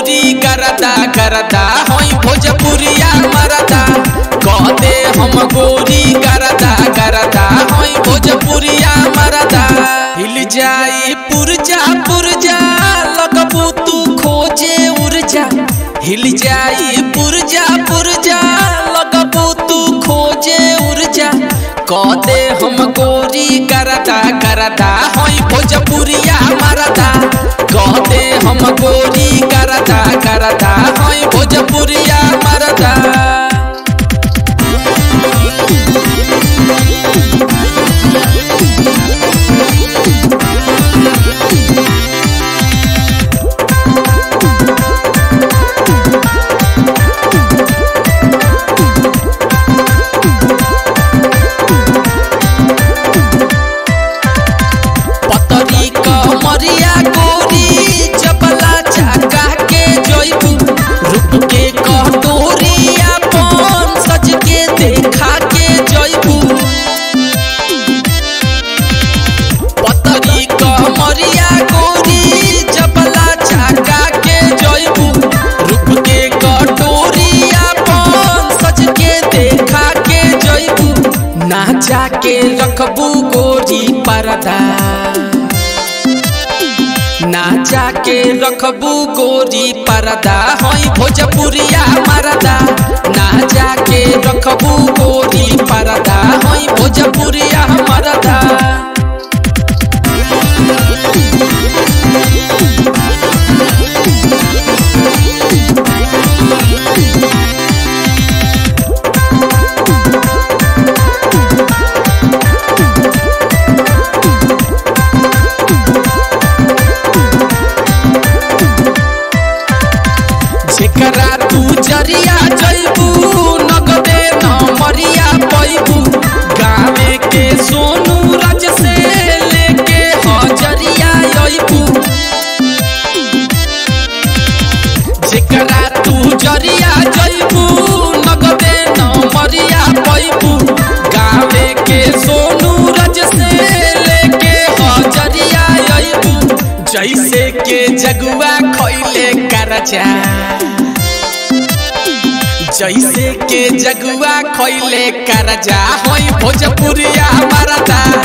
गोरी करदा करदा होई भोजपुरिया मरदा कहते हम गोरी करदा करदा होई भोजपुरिया मरदा हिल जाई पुरजा पुरजा लगबू तू खोजे उर्जा हिल जाई पुरजा पुरजा लगबू तू खोजे उर्जा कहते हम गोरी करदा करदा होई भोजपुरिया मरदा कहते हम गोरी करदा करदा होई भोजपुरिया मरदा पतरी कमरिया गोरी चपला चाका के जइबू रूप के कटोरी अपन सज के देखा के जइबू पतरी कमरिया गोरी चपला चाका के जइबू रूप के कटोरी अपन सज के देखा के जइबू ना जाके रखबू गोरी परदा ना जाके रखबू गोरी परदा होई भोजपुरिया मरदा ना जाके रखबू गोरी परदा होई भोजपुरिया मरदा जेकरा तू जरिया जइबू नगदे न मरिया पैबू गावे के सोनू राज से लेके हजरिया अइबू जेकरा तू जरिया जइबू नगदे न मरिया पैबू गावे के सोनू राज से लेके हजरिया अइबू जैसे के जगुआ खैले करजा जैसे के जगुआ खैले करजा होई भोजपुरिया मरदा